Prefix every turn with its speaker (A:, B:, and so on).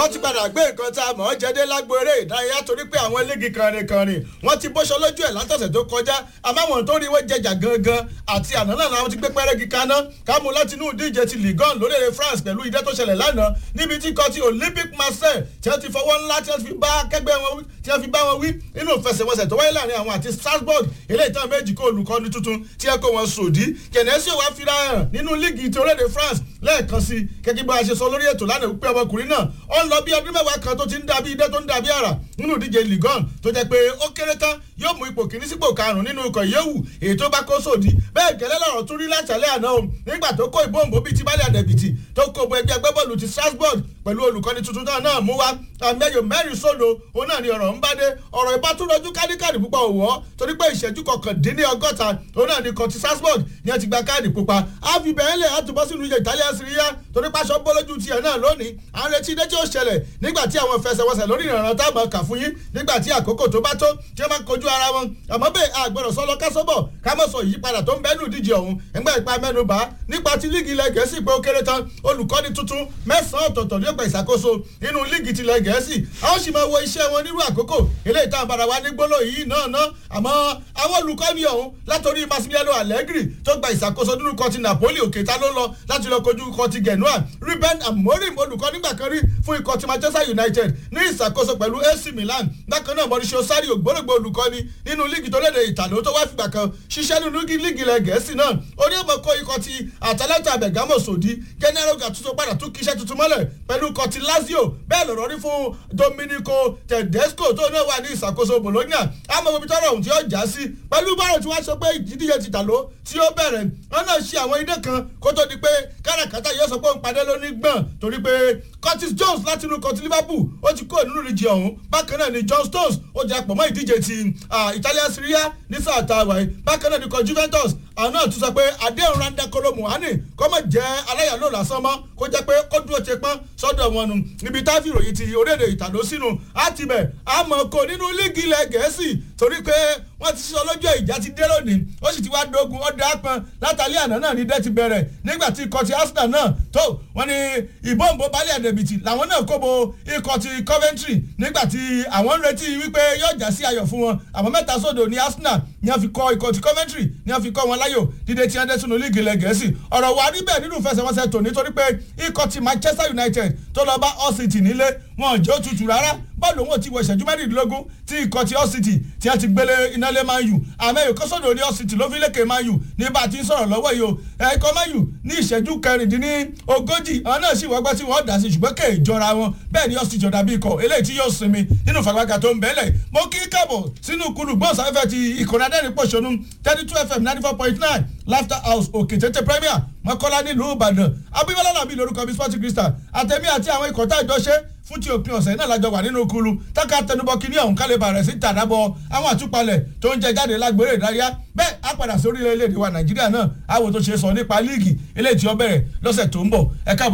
A: wọ́n ti padà gbé nǹkan tá a mọ̀ ọ́ jẹ́dé lágbo eré ìdárayá torí pé àwọn eléegi kànrìnkànrìn wọ́n ti bóṣọ lójú ẹ̀ látọ̀sẹ̀ tó kọjá àmọ́ àwọn tó rí wọ́n jẹjà gangan àti àná náà làwọn ti gbé pẹ́rẹ́gì kaná kámú láti inú ìdíje ti ligon lórílẹ̀ France pẹ̀lú ìdẹ́ tó ṣẹlẹ̀ lánàá níbi tí kọ́ ti Olympic Marseille tí wọ́n ti fọwọ́ ńlá tí wọ́n fi bá akẹgbẹ́ wọn tí wọ́n fi bá wọn wí nínú ìfẹsẹ̀wọnsẹ̀ tó wáyé láàrin àwọn àti Strasbourg eléyìí tán méjì kó olùkọ́ni tuntun tí ẹ kó wọn sòdí kẹ̀nẹ́sì wàá fira hàn nínú líìgì ti orílẹ̀-èdè France lẹ́ẹ̀kan sí gẹ́gẹ́ bá a ṣe sọ lórí ètò lánàá wípé ọmọkùnrin náà ó ń lọ bí ọdún mẹ́wàá kan tó ti ń dàbí idẹ́ tó ń dàbí àrà nínú ìdíje ligon tó jẹ́ pé ó kéré tán yóò mú ipò kìíní sípò karùn-ún nínú ikọ̀ yéwù èyí tó bá kó sòdí bẹ́ẹ̀ gẹ́lẹ́ lọ́rọ̀ tún rí látàlẹ́ àná o nígbà tó kó ìbòǹbò bíi ti bálẹ̀ àdẹ̀bìtì tó kó bo ẹgbẹ́ agbábọ́ọ̀lù ti Strasbourg pẹ̀lú olùkọ́ni tuntun náà náà mú wa àmẹ́yò mẹ́rin sódò òun náà ni ọ̀rọ̀ ń bá dé ọ̀rọ̀ ìbátúrọ̀jú kádìkádì púpọ̀ òwò torí pé ìṣẹ́jú kọkàndínlọ́gọ́ta òun náà ni kan ti Strasbourg ní ẹ ti gba káàdì pupa á fi bẹ̀rẹ̀ lẹ̀ á túbọ̀ sínú ìyẹn Italian Serie A torí pàṣọ bọ́lójú tiẹ̀ náà lónìí à ń retí ilé tí ó ṣẹlẹ̀ nígbà tí àwọn fẹsẹ̀wọnsẹ̀ lórí ìrànràn tá a mọ̀ kà fún yín nígbà tí àkókò tó bá tó tí wọ́n máa kojú ara wọn àmọ́ bẹ́ẹ̀ àgbọ̀dọ̀ sọ́lọ́ kásọ́bọ̀ ká mọ̀ sọ ìyípadà tó ń bẹ́nu ìdíje ọ̀hún ẹgbẹ́ ìpa mẹ́nu bá nípa ti líìgì ilẹ̀ gẹ̀ẹ́sì pé ó kéré tán olùkọ́ni tuntun mẹ́sàn-án ọ̀tọ̀ọ̀tọ̀ ní ọgbà ìṣàkóso nínú líìgì tilẹ̀ gẹ̀ẹ́sì a ó sì máa wo iṣẹ́ wọn nírú àkókò eléyìí tá a bára wa ní gbóló yìí náà ná àmọ́ àwọn olùkọ́ni ọ̀hún látòrí Massimiliano Allegri tó gba ìṣàkóso nínú kan ti Napoli òkè ta ló lọ láti lọ kojú kan ti Genoa Ruben Amorim olùkọ́ nígbà kan rí fún ikọ̀ ti Manchester United ní ìṣàkóso pẹ̀lú AC Milan bákan náà Mauricio Sarri ògbólógbò olùkọ́ni nínú líìgì tó léde ìtàló tó wá fìgbà kan ṣiṣẹ́ nínú líìgì ilẹ̀ gẹ̀ẹ́sì náà orí ọmọ kó ikọ̀ ti Atalanta Bergamo sòdí Gennaro Gattuso padà tún kíṣẹ́ tuntun mọ́lẹ̀ pẹ̀lú ikọ̀ ti Lazio bẹ́ẹ̀ lọ̀rọ̀ rí fún Domenico Tedesco tó náà wà ní ìṣàkóso Bologna àmọ́ ibi tọ́rọ̀ ohun tí ó já sí pẹ̀lú báwọn tí wọ́n sọ pé ìdíje ti tàló tí ó bẹ̀rẹ̀ wọn náà ṣe àwọn idé kan kó tó di pé káràkátà yóò sọ pé òun padà ló ní gbọ̀n torí pé Curtis Jones láti inú kọtí Liverpool ó ti kó nínú ìdíje ọ̀hún bákan náà ni John Stones ó jẹ́ àpọ̀ mọ́ ìdíje ti Italian Serie A ní sáà tá a wà yìí bákan náà ni kọ Juventus àwọn náà tún sọ pé àdéhùn randa kolo muhani kọ́ mọ̀ jẹ́ aláyàló lásán mọ́ kó jẹ́ pé kó dúró ṣe pọ́n sọ́dọ̀ wọn nù níbi táfì ìròyìn ti orílẹ̀-èdè ìtàdó sínú àtibẹ̀ àmọ́ kò nínú líìgì ilẹ̀ gẹ̀ẹ́sì torí pé wọ́n ti sọ lọ́jọ́ ìjà ti dé lónìí ó sì ti wá dógun ọ̀dà àpọn látàlí àná náà ní dẹ́ ti bẹ̀rẹ̀ nígbà tí ikọ̀ ti Arsenal náà tó wọ́n ní ìbọ̀nbọ̀ balẹ̀ àdẹ̀bìtì làwọn náà kó bo ikọ̀ ti Coventry nígbà tí àwọn ń retí wípé yóò já sí ayọ̀ fún wọn àmọ́ mẹ́ta sódò ní Arsenal ní a fi kọ́ ikọ̀ ti Coventry ní a fi kọ́ wọn láyò dídé tí wọ́n sínú líìgì ilẹ̀ gẹ̀ẹ́sì ọ̀rọ̀ wa rí bẹ́ẹ̀ nínú ìfẹsẹ̀wọnsẹ̀ tò nítorí pé ikọ̀ ti Manchester United tó lọ bá Hull City nílé wọn ò jẹ́ òtútù rárá bọ́ọ̀lù òun ò ti wọ ìṣẹ́jú mẹ́rìndínlógún tí ikọ̀ ti Hull City tí a ti gbélé iná lé Man U àmọ́ èyí kọ́sọ́dọ̀ ní Hull City ló fi lékè Man U ní bá a ti ń sọ̀rọ̀ lọ́wọ́ yìí o ẹ̀kọ́ Man U ní ìṣẹ́jú kẹrìndínlógójì àwọn náà sì wọ́gbẹ́ tí wọ́n dà sí ṣùgbọ́n kè é jọra wọn bẹ́ẹ̀ ni Hull City ọ̀dà bí ikọ̀ eléyìí tí yóò sinmi nínú fàgbàgà tó ń bẹ́ẹ̀lẹ̀ mo kí káàbọ̀ sínú kulu gbọ́nsáfẹ́ ti ìkànnì adẹ́rìn-pọ̀ṣọ́nù thirty two fm ninety four point nine laughter house òkè tètè premier mọ́kọ́lá nílùú ìbàdàn abíbọ́lá làbí lórúkọ bí sporting crystal àtẹ̀mí àti àwọn ikọ̀ tá a jọ ṣe fún ti òpin ọ̀sẹ̀ náà lájọ wà nínú kulu táka tẹnubọ kínní ọ̀hún kálí bàrẹ̀ sí tàdábọ̀ àwọn àtúpalẹ̀ tó ń jẹ jáde lágbèrè ìdárayá bẹ́ẹ̀ á padà sí orílẹ̀-èdè wa nàìjíríà náà àwọn tó ṣe sọ nípa líìgì eléyìí tí ó bẹ̀rẹ̀ lọ́sẹ̀ tó ń bọ̀ ẹ káàbọ̀